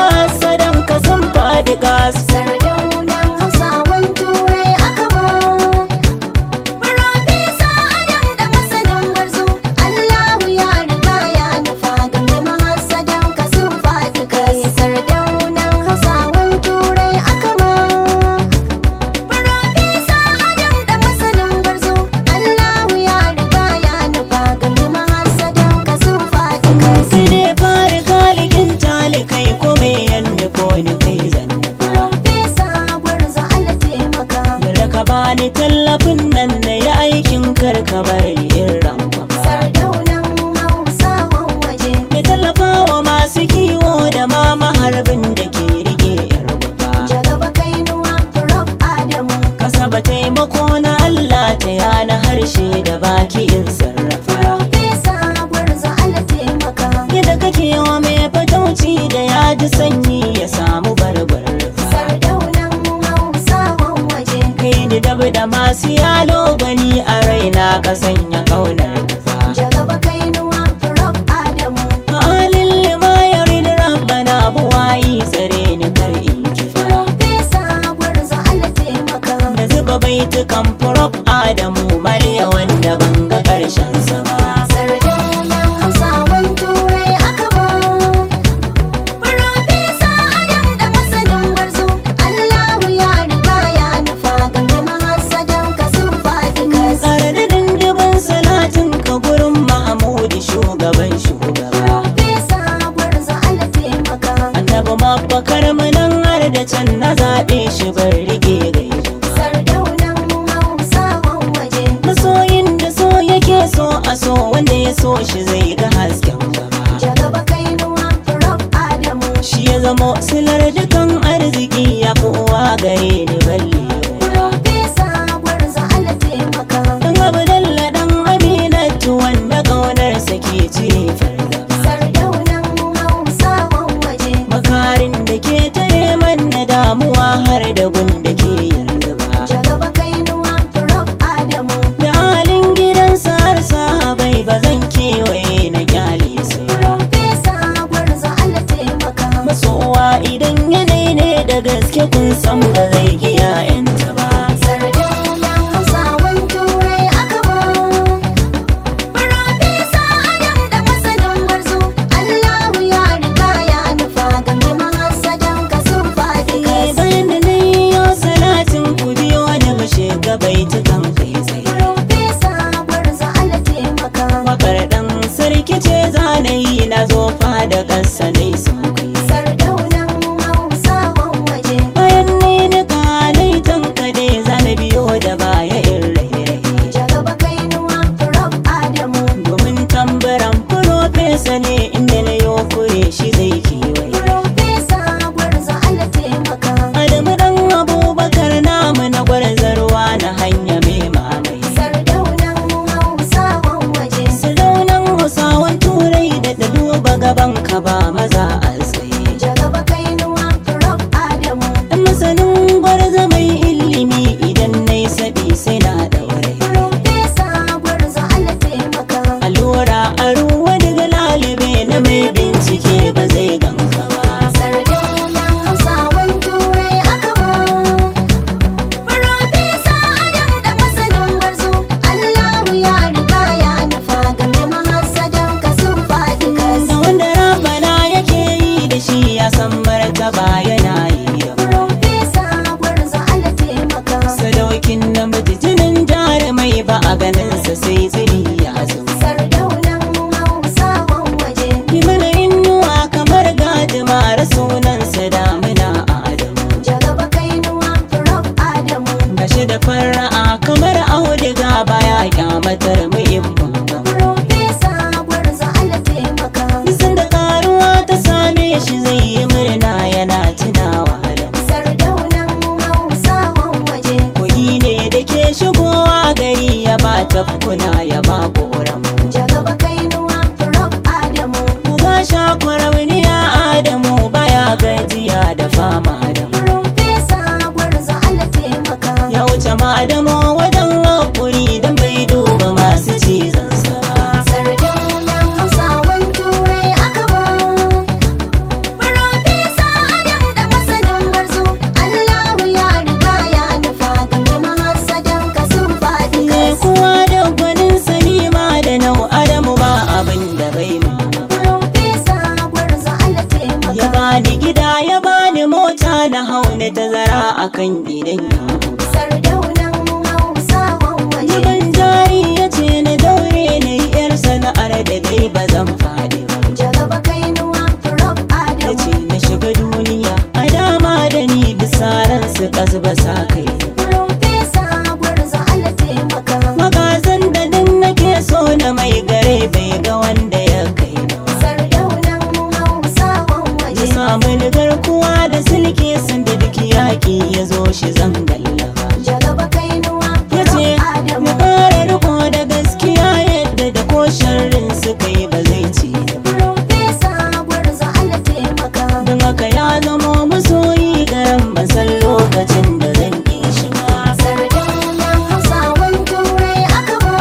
mahasadan ka sun faɗi gas Sardaunan Hausawan Turai aka ba. Farfesa Adam da masanin gwarzo, Allahu ya riga ya nufa game mahasadan ka sun faɗi kai. Sardaunan Hausawan Turai aka ba. Farfesa Adam da masanin gwarzo, Allahu ya riga ya nufa game mahasadan ka sun faɗi kai. sai dai fara kalikin talikai ko me yanda ko ni kai zan Farfesa gwarzo Allah taimaka. da ka bani tallafin nan na yi aikin karka bari in rampa Sardaunan Hausawan waje. Mai tallafawa masu kiwo da ma maharbin da ke rike yar wuta Jagaba kainuwa Prof Adamu. Kasaba taimako na Allah ta yana harshe da baki in sarrafa Farfesa gwarzo Allah taimaka. Yadda kake wa mai fatauci da ya ji sanyi ya samu barbar Sardaunan Hausawan waje. Kai ni dabu da masu yalo gani a raina ka sanya kaunar nufa Jagaba kainuwa Prof Adamu. Halin lima ya rini rabbana buwayi tsare ni kar in kifa Farfesa gwarzo Allah taimaka. da zuba baitukan furof adamu mariya wanda ban ga karshen sa ba Sardaunan Hausawan Turai aka ba. Farfesa Adam da masanin gwarzo. Allahu ya riga ya nufa game mahasadan ka sun faɗi kasa. tsare da dindibin salatin ka gurin mahamudi shugaban shugaba Fesa gwarzo Allah taimaka. annabi mabbakar mu nan har da can na zaɓe shi bar rige gaibu Sardaunan Hausawan waje. masoyin da so yake so a so wanda ya so shi zai ga hasken gaba Jagaba kainuwa Prof Adamu. shi ya zamo silar dukan arziki ya fi uwa gare ni balle Fesa gwarzo Allah taimaka. Dan Abdalla dan Aminatu wanda ƙaunarsa ke cire fargaba Sardaunan Hausawan waje. Makarin da ke tare man na damuwa har da gun da ke yarda Jagaba kainuwa Prof Adamu. Da halin gidansa har sahabai ba zan kewaye na kyale su ba. Fesa gwarzo Allah taimaka. Masowa idan yanayi ne da gaske kun san ba zai giya yanta ba Sardaunan Hausawan Turai aka ba. Farfesa Adam da masanin gwarzo. Allahu ya riga ya nufa game mahasadan ka sun faɗi Eh, kasa. Bayan da na yi yau salatin ku biyo da mu shiga baitukan kai tsaye Farfesa gwarzo Allah taimaka. Wakar ɗan sarki ce zanayi na zo da ƙasa dai sun kai Sardaunan Hausawan waje. bayan ni na kalai Allah ya bani mota na hau na tazara akan gidan yawo Sardaunan Hausawan waje. Zuban jari ya ce na daure na yi yar sana'ar da dai ba zan faɗi ba Jagaba Kainuwa Rob Ya Adamu. ce na shiga duniya a dama da ni bisa ran su ba sa kai Profesa Gwarzo Allah taimaka. Magazan da din nake so na mai gare bai ga wanda ya kai na ba. Sardaunan Hausawan Ya waje. samu ni garkuwa da silke sun da duk yaƙi ya zo shi zan gallaba Jagaba Kainuwa ya Rob ce mu Adamu. ƙara riko da gaskiya yadda da ko sharrin suka yi ba zai ci ba Profesa Gwarzo Allah taimaka. don haka ya zama masoyi garan ban san lokacin da zan ƙi shi ba Sardaunan Hausawan Turai aka ba.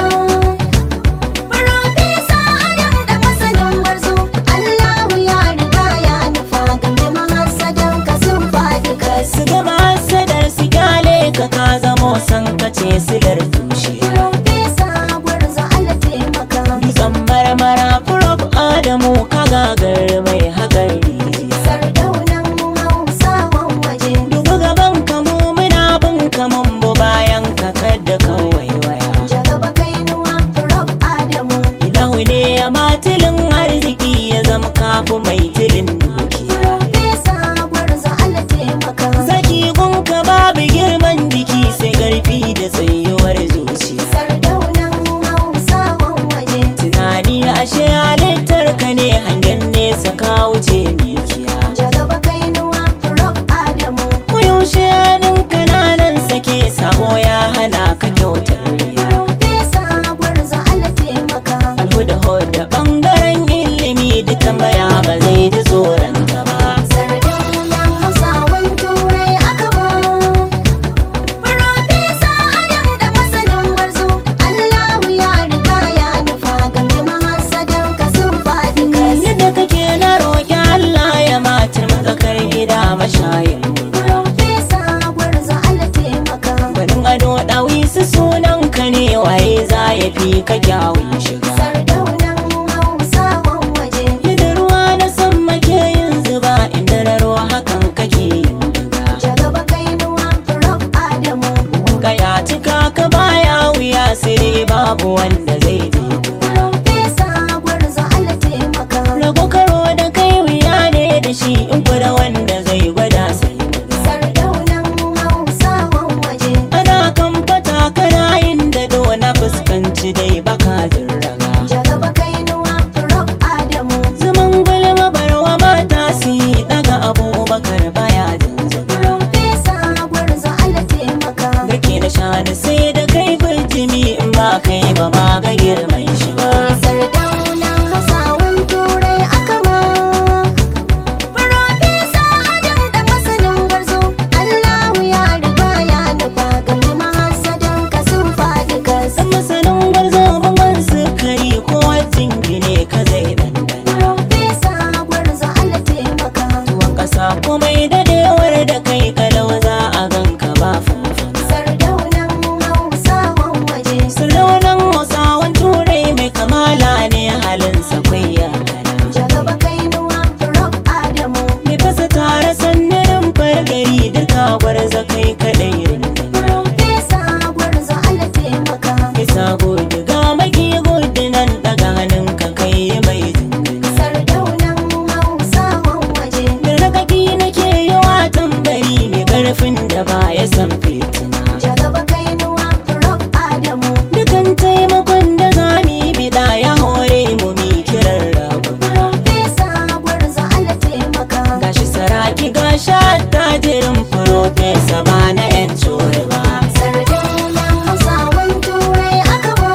Profesa Adam da masanin gwarzo. Allahu ya riga ya nufa game mahasadan ka sun faɗi kas. su gama sadar su kyale ka ka zamo san kace silar tushe Profesa Gwarzo Allah taimaka. dutsen marmara furof adamu ka gagar mai haƙar rijiya Sardaunan Hausawan waje. Dubu gaban kamu muna bin kamun bu bayan ka kadda kawai waya. Jagaba Kainuwa Rob Adamu. Ilahu ne ya matilin arziki ya zama kafu mai tilin dukiya. Profesa Gwarzo Allah taimaka. Zaki gunka babu girman jiki sai karfi da tsayuwar zuciya. Sardaunan Hausawan waje. Tunani ashe halittar ka ne hangen nesa ka wuce mikiya. Jagaba Kainuwa Rob Adamu. Koyaushe hannun kananan sake sabo ya hana ka kyautar riya. Profesa Gwarzo Allah taimaka. alhuda da bangaren ilimi duka maya ba zai ji tsoron ka ba Sardaunan Hausawan Turai aka ba. Profesa Adam da masanin gwarzo. Allahu ya riga ya nufa game mahasadan ka sun faɗi kas. yadda kake na roƙi Allah ya matar matsakar gida mashayin Profesa Gwarzo Allah taimaka. gwanin ado ɗawi su sunan ka ne waye za ya fi ka kyawun shiga Sardaunan Hausawan waje. yadda ruwa na san make yin zuba inda na ruwa hakan kake yin diga Jagaba Kainuwa Rob Adamu. kaya cika ka baya wuya sai dai babu wanda zai je Profesa Gwarzo Allah taimaka. rago karo da kai wuya ne da shi in kura wanda zai gwada sai Sardaunan Hausawan waje. ana kan fata kana yin da na fuskanci dai baka raga Jagaba Kainuwa Rob Adamu. zaman gulma barwa mata su yi daga abubakar baya zanzan Profesa Gwarzo Allah taimaka. Garke da shanu sai da kai bijimi in ba kai ba ma ga girman shi ba Sardaunan Hausawan Turai aka ba. Profesa Adam da masanin gwarzo. Allahu ya riga ya nufa game mahasadan ka sun faɗi kas. san masanin gwarzo bangon sukari ko wajin gine ka zai dandana Profesa Gwarzo Allah taimaka. tuwon kasa komai dadewar da kai kalau za a ganka ba fanfana Sardaunan Hausawan waje. Sardaunan Hausawan Turai mai kamala ne halinsa kwai ya gana. Jagaba Kainuwa Rob Adamu. Mai fasa tare sannanin fargari duka gwarza kai kaɗai rindina. Profesa Gwarzo Allah taimaka. Isa gudu ga maki gudu nan daga hannunka kai mai jinjina. Sardaunan Hausawan waje. Da rakaki nake yi wa tambari mai ƙarfin da ba ya san fitina. Jagaba Kainuwa Rob Adamu. Dukan taimakon da za mu yi biɗa ya hore mu mi kiran rabu. Profesa Gwarzo Allah taimaka. Gashi saraki gashi attajirin furofesa ba na 'yan cori ba. Sardaunan Hausawan Turai aka ba.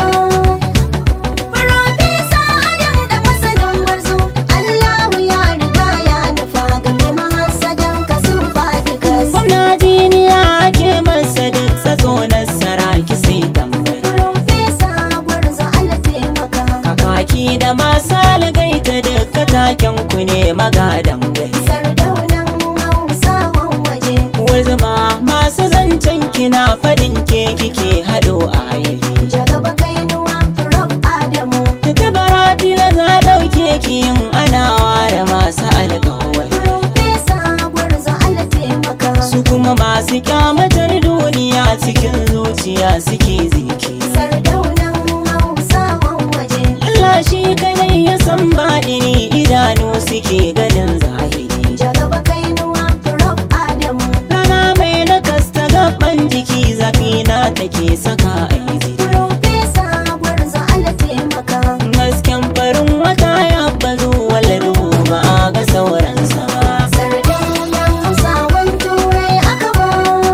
Profesa Adam da masanin gwarzo. Allahu ya riga ya nufa game mahasadan ka sun faɗi kas. Gwamna jiniya ake masa duk tsatso na saraki sai tambayi. Profesa Gwarzo Allah taimaka. Kakaki da masu algaita duka taken ku ne magadan gai. Sardaunan Hausawan waje. masu kyamatar duniya cikin zuciya suke ziki Sardaunan Hausawan waje. Allah shi kadai ya san baɗini idanu suke ganin zahiri Jagaba kainuwa Rob Adamu. Rana mai nakasta gaban jiki zafi na take saka aizi Profesa Gwarzo Allah taimaka. Hasken farin wata ya bazu wala duhu ba a ga sauransa ba Sardaunan Hausawan Turai aka ba.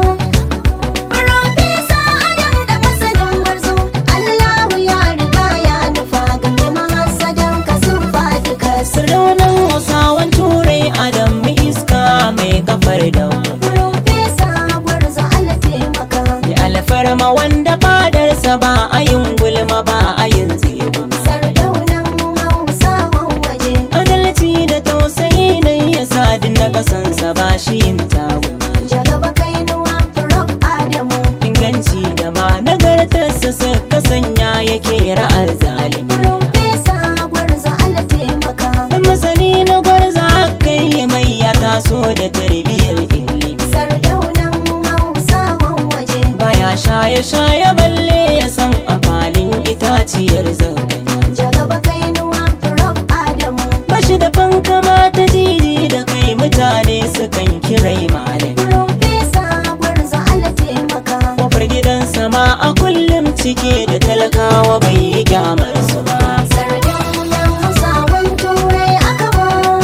Profesa Adam da masanin Gwarzo. Allahu ya riga ya nufa game mahasadan ka sun faɗi kasu. Sardaunan hausawan turai adam mai iska mai kafar da Profesa Gwarzo Allah taimaka. Da alfarma wanda fadarsa ba a yin gulma ba a yin zebu Sardaunan Hausawan waje. Adalci da tausayi nan ya sadin na kasansa ba shi yin tagu Jagaba kainuwa Rob Adamu. Inganci da ma nagartarsa suka sanya yake ra'ar zalimi Profesa Gwarzo Allah taimaka. Dan masani na gwarza kai ya mai ya taso da tarbiyyar ilimi Sardaunan Hausawan waje. Baya shaye-shaye balle ya san amfanin itaciyar zagani Jagaba kainuwa Rob Adamu. Bashi da fankama ta jiji da kai mutane sukan kirai malami Profesa Gwarzo Allah taimaka. Kofar gidansa ma a kullum cike da talakawa bai yi kyamar su ba Sardaunan Hausawan Turai aka ba.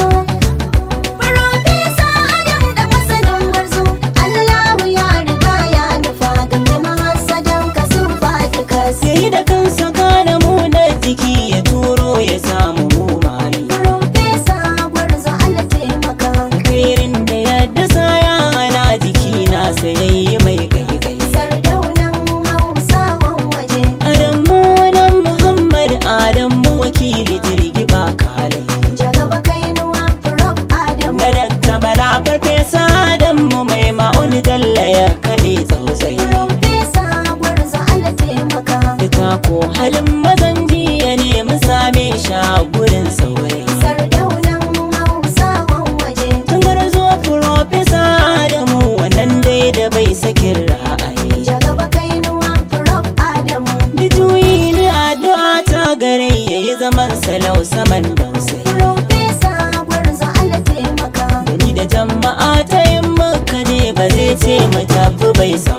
Profesa Adam da masanin Gwarzo. Allahu ya riga ya nufa game mahasadan ka sun faɗi kasu. Yayi da kansa kana mu na jiki ya turo ya samu mu mali Profesa Gwarzo Allah taimaka. Alkhairin da ya dasa ya hana jiki na sayayyi mai kai kai Sardaunan Hausawan waje. Adamu nan Muhammad Adamu wakili jirgi ba kalai Jagaba kainuwa Rob Adamu. Da dakta bala farfesa Adamu mai ma'uni dalla ya kaɗe tsausai Profesa Gwarzo Allah taimaka. Duka ko halin mazan jiya ne mun same shi a gurin saurayi Sardaunan Hausawan waje. Tungar zo Profesa Adamu wannan dai da bai sakin ra'ayi Jagaba kainuwa Rob Adamu. Bijuyi ni addu'a ta gare ya yi zaman salau saman dausayi Profesa Gwarzo Allah taimaka. Ni da jama'a ta yin maka ne ba zai ce mu tafi bai sa